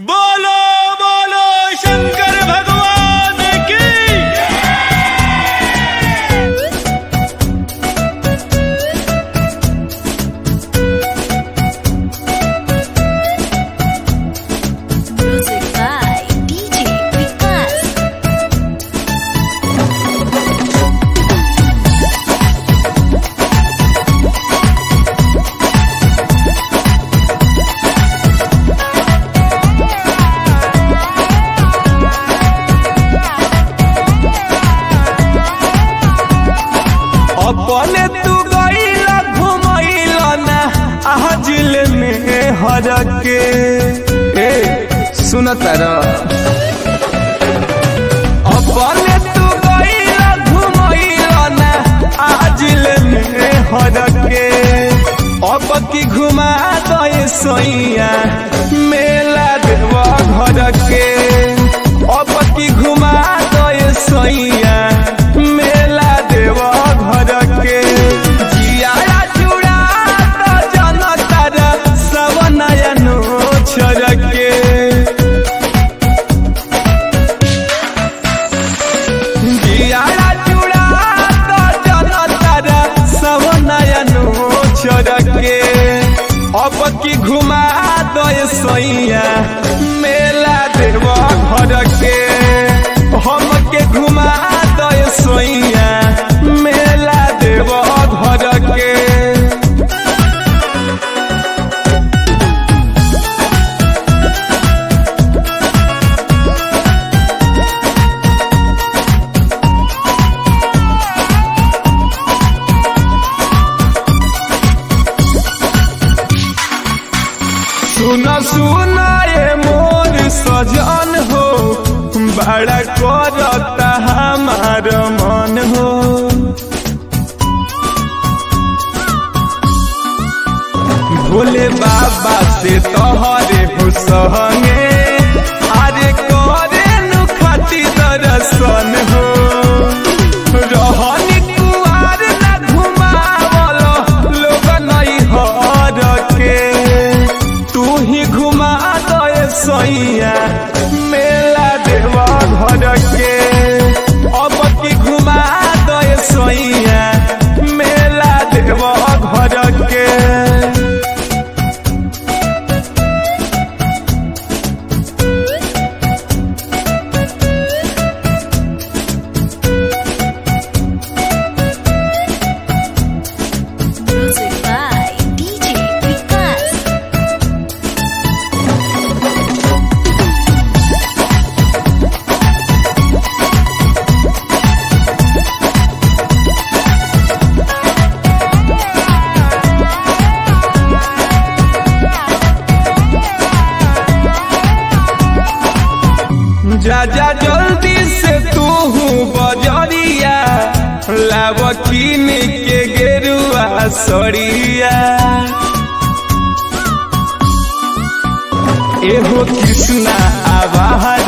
बोलो बोलो शंकर भगवान की Music by DJ Vikas. अपने तू गईला घुमैला ना आजिल में हर के ए सुन तारा अपने तू गईला घुमैला ना आजिल में हर के अब की घुमा दे सैया मेला देवा घर के अब की घुमा दे सैया मेला देवा घर के जियारा चूड़ा तो जनतर सब नयनो छोड़ के जियारा चूड़ा तो जनतर सब नयनो छोड़ के अब की घुमा दो सैया मेला देव घर के हम के घुमा दो सैया मेला देव घर के सुन सुन ये मोर सजन हो बड़ा करता हमार मन हो भोले बाबा से तोहरे हो सहंगे अरे करे नु खाती दर्शन हो रहनी कुआर ना घुमावलो लोग नहीं हर के तू ही घुमा दे सैया मेला देवा घर के अब की घुमा दे सैया मेला देवा घर के Music by DJ Vikas. जा जा जल्दी से तू बजरिया लाव कीन के गेरुआ सड़िया एहो कृष्णा आवाज